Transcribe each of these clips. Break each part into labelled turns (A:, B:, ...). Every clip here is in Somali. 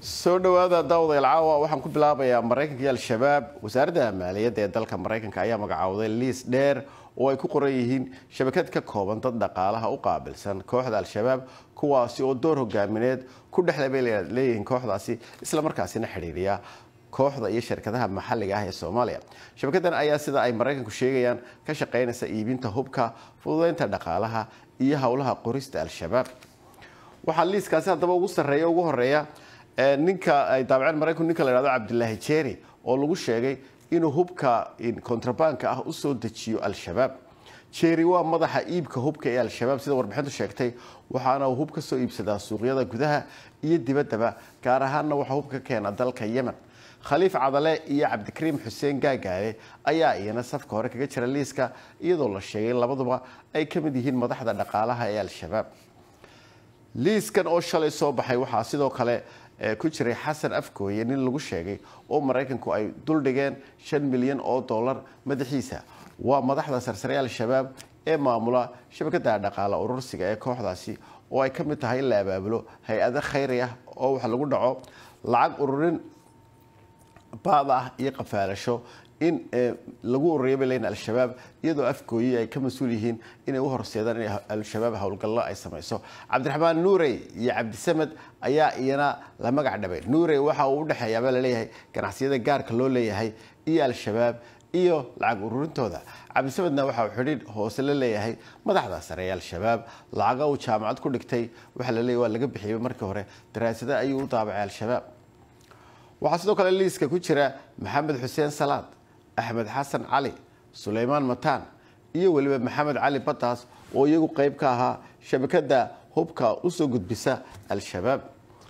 A: soo dhowaada daawadayaal caawa waxaan ku bilaabayaa maraykanka iyo al-shabaab wasaaradda maaliyadda ee dalka maraykanka ayaa magacowday liis dheer oo ay ku qoran yihiin shabakad ka kooban dad dhaqaalaha u qaabilsan kooxda al-shabaab kuwaasi oo door hogaamineed ku dhexle bay leeyihiin kooxdaasi islamarkaasina xidhiiriya kooxda iyo shirkadaha maxalliga ah ee soomaaliya shabakadan ayaa sida ay maraykanku sheegayaan ka shaqeynaysa iibinta hubka fududeynta dhaqaalaha iyo howlaha qorista al-shabaab waxaa liiskaasi haddaba ugu sarreeya ugu horeeya ninka ay daabaceen maraykanku ninka la hahdo cabdilaahi jeeri oo lagu sheegay inuu hubka kontrabanka ah usoo dejiyo al-shabaab jeeri waa madaxa iibka hubka ee al-shabaab sida warbixintu sheegtay waxaana uu hub ka soo iibsadaa suuqyada gudaha iyo dibaddaba gaar ahaanna waxaa hub ka keena dalka yemen khaliif cadale iyo cabdikariim xuseen gaagaale ayaa iyana safka hore kaga jira liiska iyadoo la sheegay labaduba ay ka mid yihiin madaxda dhaqaalaha ee al-shabaab liiskan oo shalay soo baxay waxaa sidoo kale ku jiray xasan afgooye nin lagu sheegay oo maraykanku ay duldhigeen shan milyan oo dollar madaxiisa waa madaxda sarsare al-shabaab ee maamula shabakada dhaqaale urursiga ee kooxdaasi oo ay ka mid tahay in la abaabulo hay-ado khayri ah oo wax lagu dhaco lacag ururin baad ah iyo qafaalasho in lagu ururiya bay leeyihin al-shabaab iyadoo afgooye ay ka mas-uul yihiin inay u horseedaan in al-shabaab howlgallo ay samayso cabdiraxmaan nuurey iyo cabdisamed ayaa iyana la magac dhabay nuurey waxa uu udhexeeyaabaa laleeyahay ganacsiyada gaarka loo leeyahay iyo al-shabaab iyo lacag ururintooda cabdisamedna waxa uu xidhiidh hoose la leeyahay madaxda sare ee al-shabaab lacaga uu jaamacad ku dhigtay waxaa la leeyahy waa laga bixiyey markii hore daraasada ayuu u daabacay al-shabaab waxaa sidoo kale liiska ku jira maxamed xuseen salaad axmed xasan cali suleymaan mataan iyo weliba maxamed cali bataas oo iyagu qeyb ka ahaa shabakada hubka usoo gudbisa al-shabaab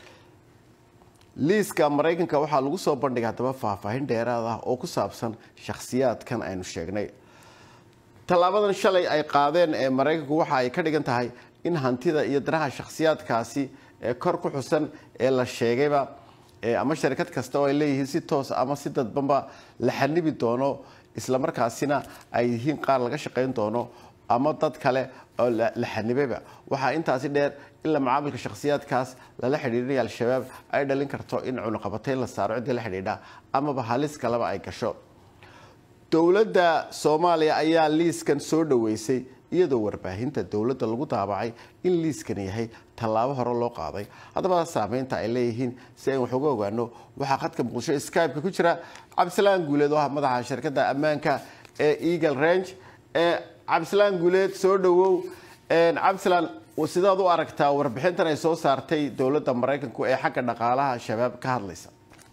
A: liiska maraykanka waxaa lagu soo bandhigay haddaba faahfaahin dheeraad ah oo ku saabsan shakhsiyaadkan aynu sheegnay tallaabadan shalay ay qaadeen ee maraykanku waxa ay ka dhigan tahay in hantida iyo danaha shakhsiyaadkaasi ee kor ku xusan ee la sheegayba ama sharikad kasta oo ay leeyihiin si toos ama si dadbanba la xanibi doono islamarkaasina ay yihiin qaar laga shaqayn doono ama dad kale oo la xanibayba waxaa intaasi dheer in la macaamilka shakhsiyaadkaas lala xidhiirinaya al-shabaab ay dhalin karto in cunuqabatayn la saaro ciddii la xidhiidha amaba halis kaleba ay gasho dowladda soomaaliya ayaa liiskan soo dhoweysay iyadoo warbaahinta dowladda lagu daabacay in liiskan yahay tallaabo hore loo qaaday haddaba saameynta ay leeyihiin si aynu wax uga ogaano waxaa khadka muqdisho skype-ka ku jira cabdisalaan guuleed oo ah madaxa shirkadda ammaanka ee eagle range ee cabdisalaan guuleed soo dhowow cabdisalaan sidaad u aragtaa warbixintan ay soo saartay dowladda maraykanku ee xagga dhaqaalaha shabaab ka hadlaysa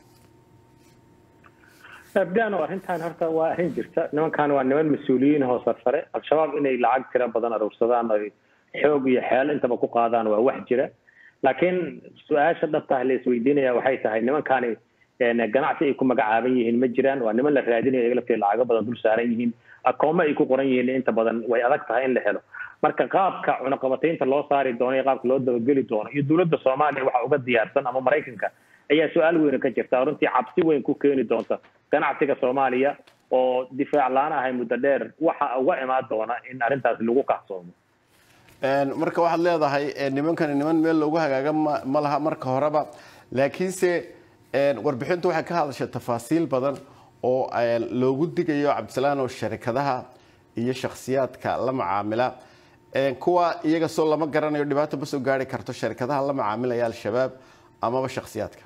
B: abdaano arrintan horta waa arrin jirta nimankan waa niman mas-uuliyiin hoo sarsare al-shabaab inay lacag tira badan aruursadaan oy xoog iyo xeel intaba ku qaadaan waa wax jira laakiin su-aasha dhabta ah la isweydiinaya waxay tahay nimankani ganacsi ay ku magacaaban yihiin ma jiraan waa niman la raadinayo iyaga lafteeda lacago badan dul saaran yihiin akooma ay ku qoran yihiin inta badan way adag tahay in la helo marka qaabka cunaqabataynta loo saari doono iyo qaabka loo dabageli doono iyo dowladda soomaaliya waxa uga diyaarsan ama maraykanka ayaa su-aal weyne ka jirta runtii cabsi weyn ku keeni doonta ganacsiga soomaaliya oo difaac laan ahay muddo dheer waxa uga imaan doona in arrintaas lagu kacsoomo
A: marka waxaad leedahay nimankani niman meel loogu hagaaga ma laha marka horeba laakiinse warbixintu waxay ka hadashay tafaasiil badan oo loogu digayo cabdisalaan oo sharikadaha iyo shakhsiyaadka la macaamila kuwa iyaga soo lama garanayo dhibaato ma soo gaari karto sharikadaha la macaamilaya al-shabaab amaba shakhsiyaadka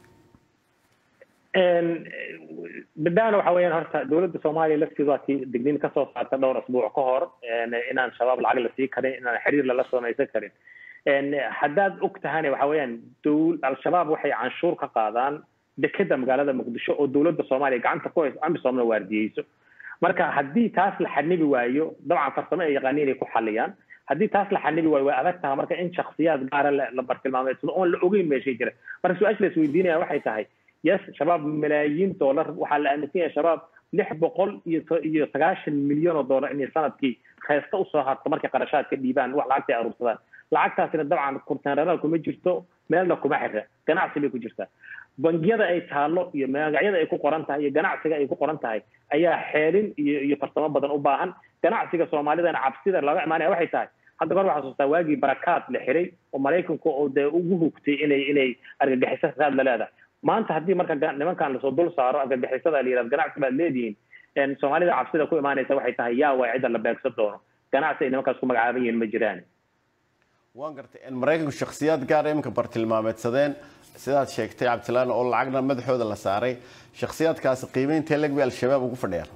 B: badana waxa weeyaan horta dowladda soomaaliya lafteedu waa tii digniin kasoo saarta dhowr asbuuc ka hor inaan shabaab lacag la sii karin inaan xiriir lala samaysan karin haddaad og tahana waxa weeyaan al-shabaab waxay canshuur ka qaadaan dekeda magaalada muqdisho oo dowladda soomaaliya gacanta ku hayso amisoomna waardiyeyso marka haddii taas la xanibi waayo dabcan farsamo ay yaqaaniin inay ku xaliyaan haddii taas la xanibi waayo way adag taha marka in shaksiyaad gaara la bartilmaameedsado oon la ogeyn meeshay jira marka su-aasha la isweydiinaya waxay tahay yes shabaab malaayiin dollar waxaa la aaminsan yahay shabaab lix boqol iyo iyo sagaashan milyan oo dollar inay sanadkii khaysta usoo harto markay qarashaadka dhiibaan wax lacagta ay aruursadaan lacagtaasina dabcan kurtaanranaal kuma jirto meelna kuma xira ganacsi bay ku jirtaa bangiyada ay taalo iyo magacyada ay ku qoran tahay iyo ganacsiga ay ku qoran tahay ayaa xeelin iyo iyo farsamo badan u baahan ganacsiga soomaalidana cabsida laga imaanaya waxay tahay hadda kor waxaa xasuustaa waagii barakaad la xiray oo maraykanku oo dee ugu hugtay inay inay argagixiso raad la leedahay maanta haddii marka nimankan lasoo dul saaro argagixisada la yihahdo ganacsi baad leedihiin soomaalida cabsida ku imaanaysa waxay tahay yaa waa cidda la beegsan doono ganacsi ay nimankaas ku magacaaban yihiin ma jiraan
A: waan gartay maraykanku shakhsiyaad gaar iminka bartilmaameedsadeen sidaad sheegtay cabdilaan oo lacagna madaxooda la saaray shakhsiyaadkaasi qiimeynta leg bay al-shabaab ugu fadhiyaan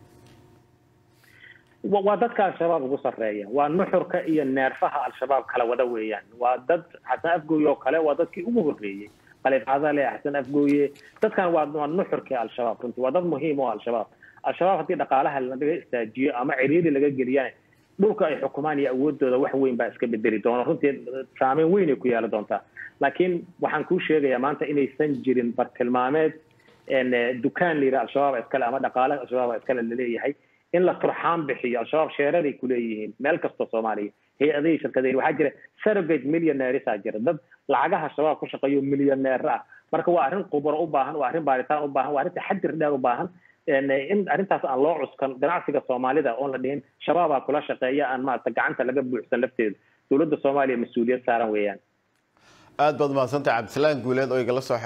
B: waa dadka al-shabaab ugu sarreeya waa nuxurka iyo neerfaha al-shabaab kala wada weeyaan waa dad xasan afgooye oo kale waa dadkii ugu horreeyey khaliif cadale xasan afgooye dadkan waa waa nuxurkii al-shabaab runtii waa dad muhiim oo al-shabaab al-shabaab haddii dhaqaalaha laga istaajiyo ama ciriiri laga geliyana dhulka ay xukumaan iyo awoodooda wax weyn baa iska bedeli doona runtii saameyn weyn ay ku yeeli doontaa laakiin waxaan kuu sheegayaa maanta inaysan jirin bartilmaameed dukaan la yidhaha al-shabaab iskale ama dhaqaale al-shabaab iskale laleeyahay in la turxaan bixiyo al-shabaab sheeraday kuleeyihiin meel kastoo soomaaliya hay-adihii shirkadeen waxaa jira surrogate millionairesaa jira dad lacagaha shabaab ku shaqeeyo millioneer ah marka waa arrin qubro u baahan waa arrin baaritaan u baahan waa arrin taxadir dheer u baahan in arrintaas aan loo cuskan ganacsiga soomaalida oon la dhihin shabaabaa kula shaqeeya aan maarata gacanta laga buuxsan lafteeda dowladda soomaaliya mas-uuliyad saaran weeyaan
A: aad baad mahadsantahay cabdisalaan guuleed oo igala soo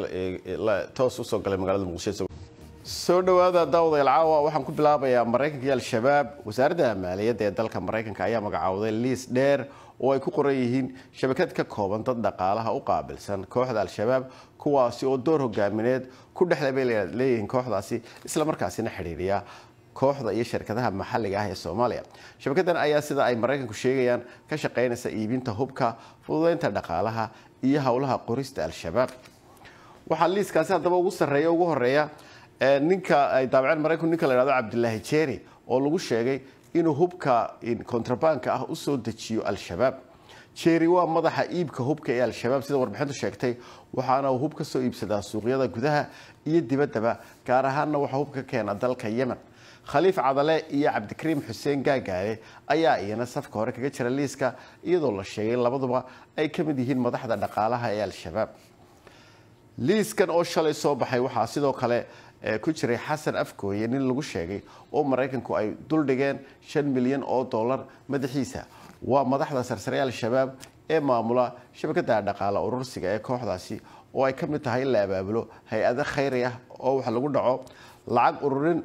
A: toos usoo galay magaalada muqdisho soo dhawaada daawadayaal caawa waxaan ku bilaabayaa maraykanka iyo al-shabaab wasaaradda maaliyadda ee dalka maraykanka ayaa magacowday liis dheer oo ay ku qoran yihiin shabakad ka kooban dad dhaqaalaha u qaabilsan kooxda al-shabaab kuwaasi oo door hogaamineed ku dhexda bay leeyihiin kooxdaasi islamarkaasina xidhiiriya kooxda iyo shirkadaha maxalliga ah ee soomaaliya shabakadan ayaa sida ay maraykanku sheegayaan ka shaqaynaysa iibinta hubka fududeynta dhaqaalaha iyo howlaha qorista al-shabaab waxaa liiskaasi haddaba ugu sarreeya ugu horeeya ninka ay daabaceen maraykanku ninka la yhahdo cabdilaahi jeeri oo lagu sheegay inuu hubka kontrabanka ah usoo dejiyo al-shabaab jeeri waa madaxa iibka hubka ee al-shabaab sida warbixintu sheegtay waxaana uu hub ka soo iibsadaa suuqyada gudaha iyo dibaddaba gaar ahaanna waxaa hub ka keena dalka yemen khaliif cadale iyo cabdikariim xuseen gaagaale ayaa iyana safka hore kaga jira liiska iyadoo la sheegay labaduba ay ka mid yihiin madaxda dhaqaalaha ee al-shabaab liiskan oo shalay soo baxay waxaa sidoo kale ku jiray xasan afgooye nin lagu sheegay oo maraykanku ay duldhigeen shan milyan oo dollar madaxiisa waa madaxda sarsare al-shabaab ee maamula shabakada dhaqaale urursiga ee kooxdaasi oo ay ka mid tahay in la abaabulo hay-ado khayri ah oo wax lagu dhaco lacag ururin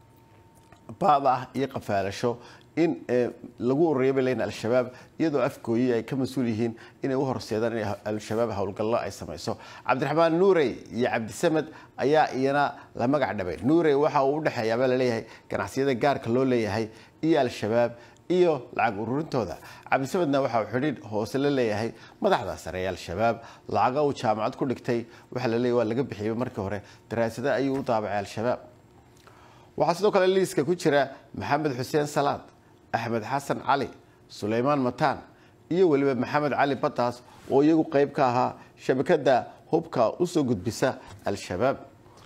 A: baad ah iyo qafaalasho in lagu ururiya bay leeyihin al-shabaab iyadoo afgooye ay ka mas-uul yihiin inay u horseedaan in al-shabaab howlgallo ay samayso cabdiraxmaan nuurey iyo cabdisamed ayaa iyana la magac dhabay nuurey waxa uu udhexeeyaabaa laleeyahay ganacsiyada gaarka loo leeyahay iyo al-shabaab iyo lacag ururintooda cabdisamedna waxa uu xidhiidh hoose la leeyahay madaxda sare ee al-shabaab lacaga uu jaamacad ku dhigtay waxaa la leeyahy waa laga bixiyey markii hore daraasada ayuu u daabacay al-shabaab waxaa sidoo kale liiska ku jira maxamed xuseen salaad axmed xasan cali suleymaan mataan iyo weliba maxamed cali bataas oo iyagu qayb ka ahaa shabakada hubka usoo gudbisa al-shabaab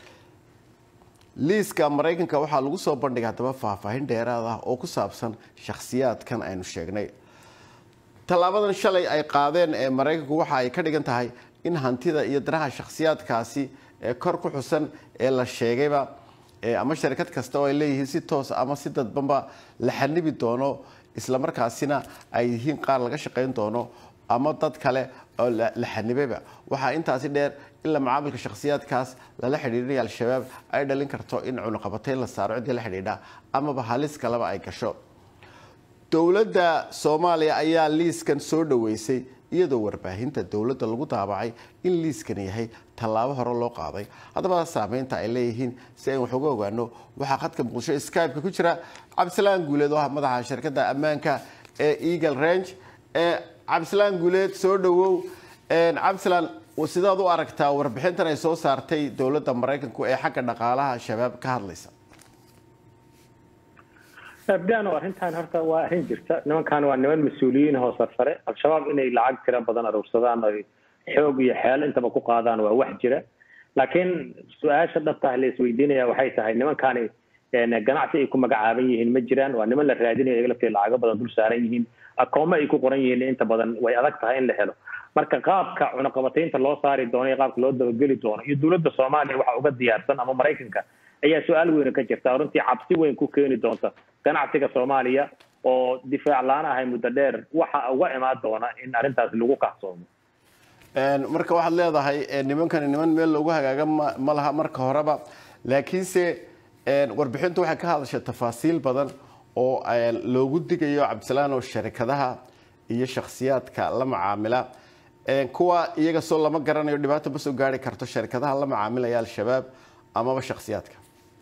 A: liiska maraykanka waxaa lagu soo bandhigay haddaba faahfaahin dheeraad ah oo ku saabsan shakhsiyaadkan aynu sheegnay tallaabadan shalay ay qaadeen ee maraykanku waxa ay ka dhigan tahay in hantida iyo danaha shakhsiyaadkaasi ee kor ku xusan ee la sheegayba ama sharikad kasta oo ay leeyihiin si toos ama si dadbanba la xanibi doono islamarkaasina ay yihiin qaar laga shaqayn doono ama dad kale oo la xanibayba waxaa intaasi dheer in la macaamilka shakhsiyaadkaas lala xidhiidhinaya al-shabaab ay dhalin karto in cunuqabatayn la saaro ciddii la xidhiidha amaba halis kaleba ay gasho dowladda soomaaliya ayaa liiskan soo dhaweysay iyadoo warbaahinta dowladda lagu daabacay in liiskan yahay tallaabo hore loo qaaday haddaba saameynta ay leeyihiin si aynu wax uga ogaano waxaa khadka muqdisho skype-ka ku jira cabdisalaan guuleed oo ah madaxa shirkadda ammaanka ee eagle range ee cabdisalaan guuleed soo dhawow cabdisalaan sidaad u aragtaa warbixintan ay soo saartay dowladda maraykanku ee xagga dhaqaalaha shabaab ka hadlaysa
B: abdano arrintan horta waa arrin jirta nimankan waa niman mas-uuliyiin hoo sarsare al-shabaab inay lacag tira badan aruursadaan oy xoog iyo xeel intaba ku qaadaan waa wax jira laakiin su-aasha dhabta ah la isweydiinaya waxay tahay nimankani ganacsi ay ku magacaaban yihiin ma jiraan waa niman la raadinayo iyaga lafteeda lacago badan dul saaran yihiin akooma ay ku qoran yihiin inta badan way adag tahay in la helo marka qaabka cunaqabataynta loo saari doono iyo qaabka loo dabageli doono iyo dowladda soomaaliya waxa uga diyaarsan ama maraykanka ayaa su-aal weyne ka jirta runtii cabsi weyn ku keeni doonta ganacsiga soomaaliya oo difaac la-aan ahay muddo dheer waxa uga imaan doona in arrintaas lagu kacsoomo
A: marka waxaad leedahay nimankani niman meel loogu hagaaga ma laha marka horeba laakiinse warbixintu waxay ka hadashay tafaasiil badan oo loogu digayo cabdisalaan oo sharikadaha iyo shakhsiyaadka la macaamila kuwa iyaga soo lama garanayo dhibaato ma soo gaari karto sharikadaha la macaamilaya al-shabaab amaba shakhsiyaadka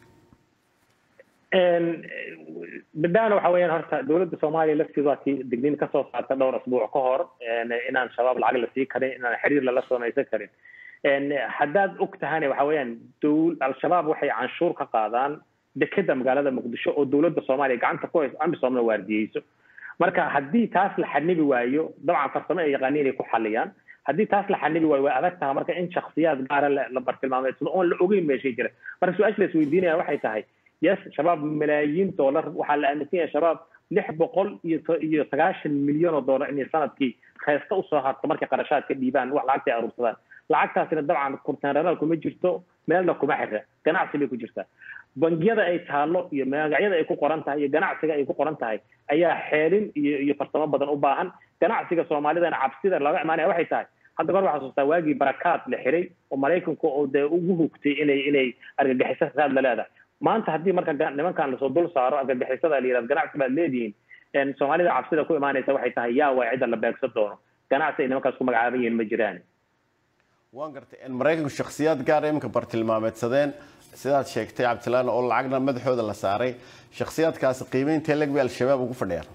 B: badaana waxa weeyaan horta dowladda soomaaliya lafteedu waa tii digniin kasoo saarta dhowr asbuuc ka hor inaan shabaab lacag la sii karin inaan xiriir lala samaysan karin haddaad og tahana waxa weeyaan al-shabaab waxay canshuur ka qaadaan dekeda magaalada muqdisho oo dowladda soomaaliya gacanta ku hayso amisoomna waardiyeyso marka haddii taas la xanibi waayo dabcan farsamo ay yaqaaniin inay ku xaliyaan haddii taas la xanibi waayo way adag taha marka in shaksiyaad gaara la bartilmaameedsado oon la ogeyn meeshay jira marka su-aasha la isweydiinaya waxay tahay yes shabaab malaayiin dollar waxaa la aaminsan yahay shabaab lix boqol iyo iyo sagaashan milyan oo dollar inay sanadkii khaysta usoo harto markay qarashaadka dhiibaan wax lacagta ay aruursadaan lacagtaasina dabcan kurtaanranaal kuma jirto meelna kuma xira ganacsi bay ku jirtaa bangiyada ay taalo iyo magacyada ay ku qoran tahay iyo ganacsiga ay ku qoran tahay ayaa xeelin iyo iyo farsamo badan u baahan ganacsiga soomaalidana cabsida laga imaanaya waxay tahay hadda kor waxaa xasuustaa waagii barakaad la xiray oo maraykanku oo dee ugu hugtay inay inay argagixiso raad la leedahay maanta haddii marka nimankan lasoo dul saaro argagixisada la yihahdo ganacsi baad leedihiin soomaalida cabsida ku imaanaysa waxay tahay yaa waa cidda la beegsan doono ganacsi ay nimankaas ku magacaaban yihiin ma jiraan
A: waan gartay maraykanku shakhsiyaad gaara iminka bartilmaameedsadeen sidaad sheegtay cabdilaan oo lacagna madaxooda la saaray shakhsiyaadkaasi qiimeynta leg bay al-shabaab ugu fadhiyaan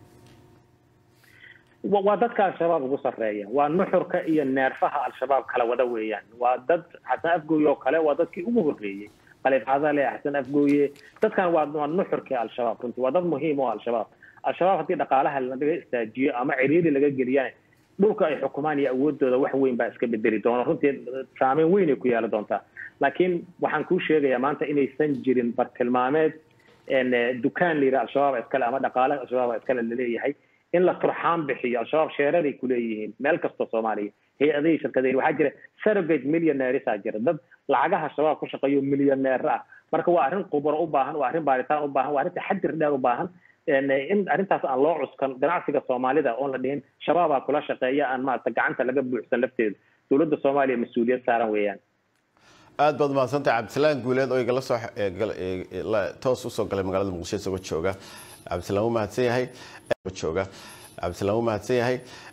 B: waa dadka al-shabaab ugu sarreeya waa nuxurka iyo neerfaha al-shabaab kala wada weeyaan waa dad xasan afgooye oo kale waa dadkii ugu horreeyey khaliif cadale xasan afgooye dadkan waa waa nuxurkii al-shabaab runtii waa dad muhiim oo al-shabaab al-shabaab haddii dhaqaalaha laga istaajiyo ama ciriiri laga geliyana dhulka ay xukumaan iyo awoodooda wax weyn baa iska bedeli doona runtii saameyn weyn ay ku yeeli doontaa laakiin waxaan kuu sheegayaa maanta inaysan jirin bartilmaameed dukaan la yidhaha al-shabaab iskale ama dhaqaale al-shabaab iskale laleeyahay in la turxaan bixiyo al-shabaab sheeraday kuleeyihiin meel kastoo soomaaliya hay-adihii shirkadeen waxaa jira surrogate millionairesaa jira dad lacagaha shabaab ku shaqeeyo millioneer ah marka waa arrin qubro u baahan waa arrin baaritaan u baahan waa arrin taxadir dheer u baahan in arrintaas aan loo cuskan ganacsiga soomaalida oon la dhihin shabaabaa kula shaqeeya aan maarata gacanta laga buuxsan lafteedu dowladda soomaaliya mas-uuliyad saaran weeyaan
A: aad baad mahadsantahay cabdisalaan guuleed oo igala soo toos usoo galay magaalada muqdisho isagoo jooga cabdisalaan wuu mahadsan yahay jooga cabdisalaan wuu mahadsan yahay